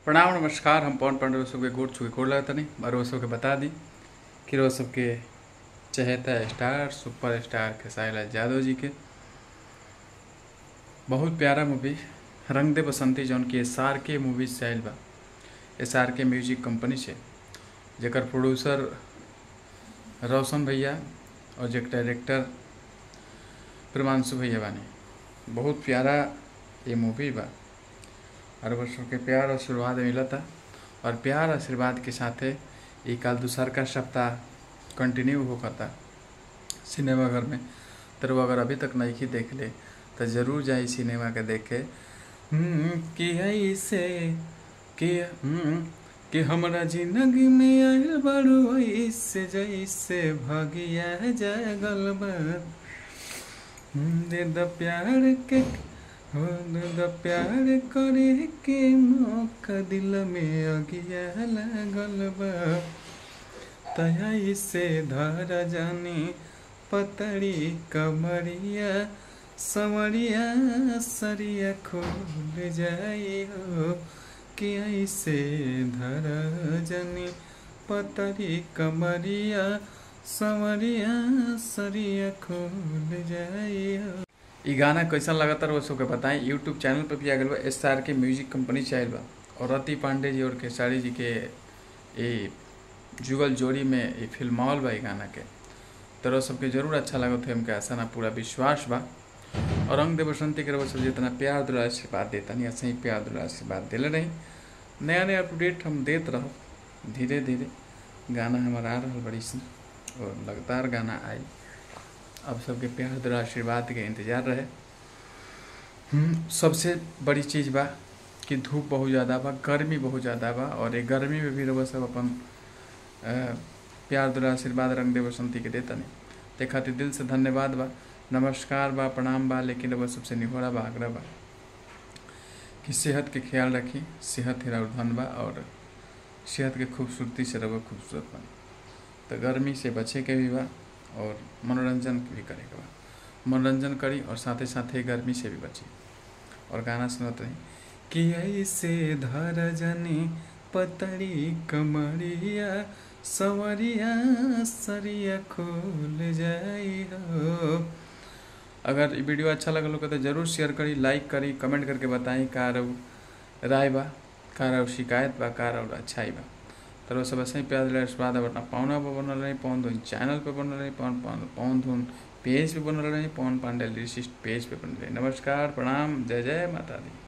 प्रणाम नमस्कार हम पवन पांडे सबके गोड़ छुके गोड़ लगता नहीं और वो सबके बता दी कि वो सबके चहेता star super star Khesari Lal Yadav ji के बहुत प्यारा मूवी रंग दे बसंती जौन की एस आर के मूवीज से आयल बा एस आर के म्यूजिक कंपनी से जेकर प्रोड्यूसर रोशन भैया और जे डायरेक्टर प्रिमांशु भैया बानी बहुत प्यारा ये मूवी बा और वो सबके प्यार आशीर्वाद मिलता और प्यार आशीर्वाद के साथे ये कल दूसर का सप्ताह कंटिन्यू होता सिनेमा घर में तो वो अगर अभी तक नहीं ही देख ले तो जरूर जाए सिनेमा के देखे हम्म, कि ऐसे कि हम्म, कि हमरा जिंदगी में आयल बड़ू ऐसे जैसे भगिया जागल बा हम्म, दे द प्यार के हो दे द प्यार करे के मौका दिल में अगिया लागल बा तया से धर जानी पतड़ी कमरिया समरिया सरिया खोल जाई हो कि ऐसे धर जानी पतड़ी कमरिया समरिया सरिया खोल जाई हो ई गाना कैसन लगता वो सबके बताएं यूट्यूब चैनल पर भी आ गया बा एस आर के म्यूजिक कंपनी से आयल बा और रति पांडे जी और खेसारी जी के ये जुगल जोड़ी में ये फिल्मावल बा ई गाना के तो वो सबके जरूर अच्छा लगत है हमके आशा ना पूरा विश्वास बा और रंग दे बसंती के रउआ सब जितना प्यार दुला आशीर्वाद देता नहीं ऐसे ही प्यार दुला आशीर्वाद दिले रही नया नया अपडेट हम देत रहो धीरे धीरे गाना हमारा आ रहा बड़ी सी और लगातार गाना आई अब सबके प्यार दुला आशीर्वाद के इंतजार रहे हम्म, सबसे बड़ी चीज़ बा कि धूप बहुत ज़्यादा बा गर्मी बहुत ज़्यादा बा और ये गर्मी में भी रउआ सब अपन अ, प्यार दुला आशीर्वाद रंग दे बसंती के देता नहीं ते खातिर दिल से धन्यवाद बा नमस्कार बा प्रणाम बा लेकिन रउआ सबसे निहोरा बा आग्रह बा कि सेहत के ख्याल रखी सेहत ही और धन बा और सेहत के खूबसूरती से रहो खूबसूरत बन तो गर्मी से बचे के भी बा और मनोरंजन भी करे के बा मनोरंजन करी और साथे साथे गर्मी से भी बची और गाना सुनत रही कि ऐसे धर जनी पतड़ी कमरिया सवरिया सरिया खोल जाई हो अगर ये वीडियो अच्छा लगल हो तो जरूर शेयर करी लाइक करी कमेंट करके बताई का रहो राय बा का रहो शिकायत बा का रहो अच्छाई बा तो वो सब ऐसे ही प्यार दिला स्वाद अपना पौना पर बनल रही पवन धुन चैनल पे बनल रही पवन पवन पवन धुन पेज पे बनल रही पवन पांडे लिरिसिस्ट पेज पे बनल रही नमस्कार प्रणाम जय जय माता दी